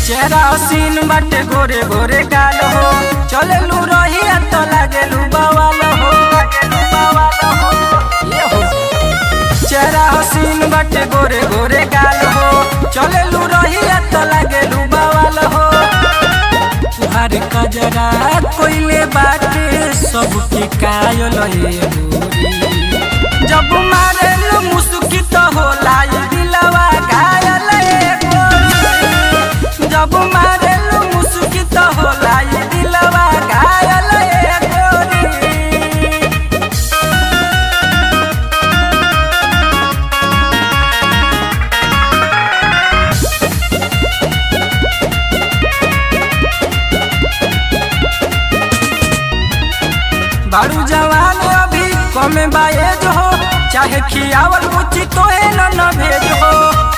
चेहरा हसीन बाटे गोरे गोरे गाल हो चले लू रही तो लागे लू बवाल हो ये हो चेहरा हसीन बाटे गोरे गोरे गाल हो चले लू रही तो लागे लू बवाल हो तुहार कजरा कोइले बाटे सबके कायल हे गोरी जब मारेलू मुस्की तो होला ये दिलवा घायल हे गोरी जब मारेलू मुस्की तो होला ये दिलवा घायल हे गोरी बारू जवान अभी कमे बाएज हो चाहे खियावल बुच्ची तो न न भेज हो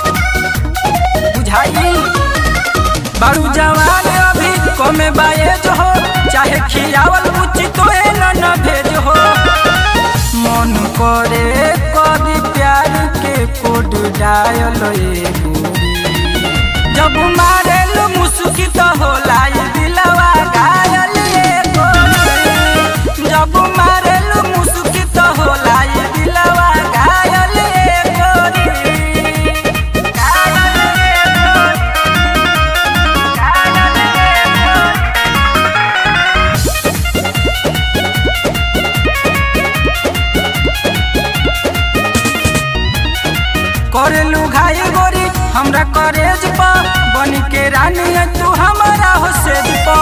बुझाई बारू जवान अभी कमे बाएज हो चाहे खियावल बुच्ची तो न न भेज हो मन करे कभी प्यार के कोड डायल ए गोरी जब मारेलू मुस्की तो होला ये दिलवा घायल ए गोरी जब मारेलू मुस्की तो होला ये दिलवा घायल ए गोरी घायल ए गोरी घायल ए गोरी करेलू घाई गोरी हमरा करेज पा बन के रानी है तू हमारा हो सेज पा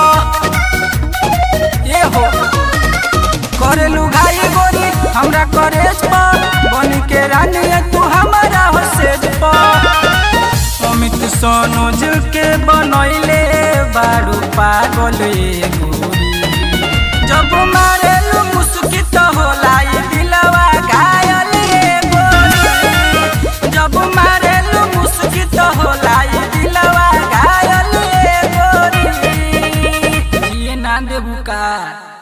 ये हो करेलू घाई गोरी हमरा करेज पा बन के रानी है तू हमारा हो सेज पा अमित सोनोज के बनैले बारू पागल ये गोरी जब मारेलू मुस्की तो होला ये दिलवा घायल ये गोरी जब मारेलू मुस्की तो होला ये दिलवा घायल ये गोरी ये ना देबू का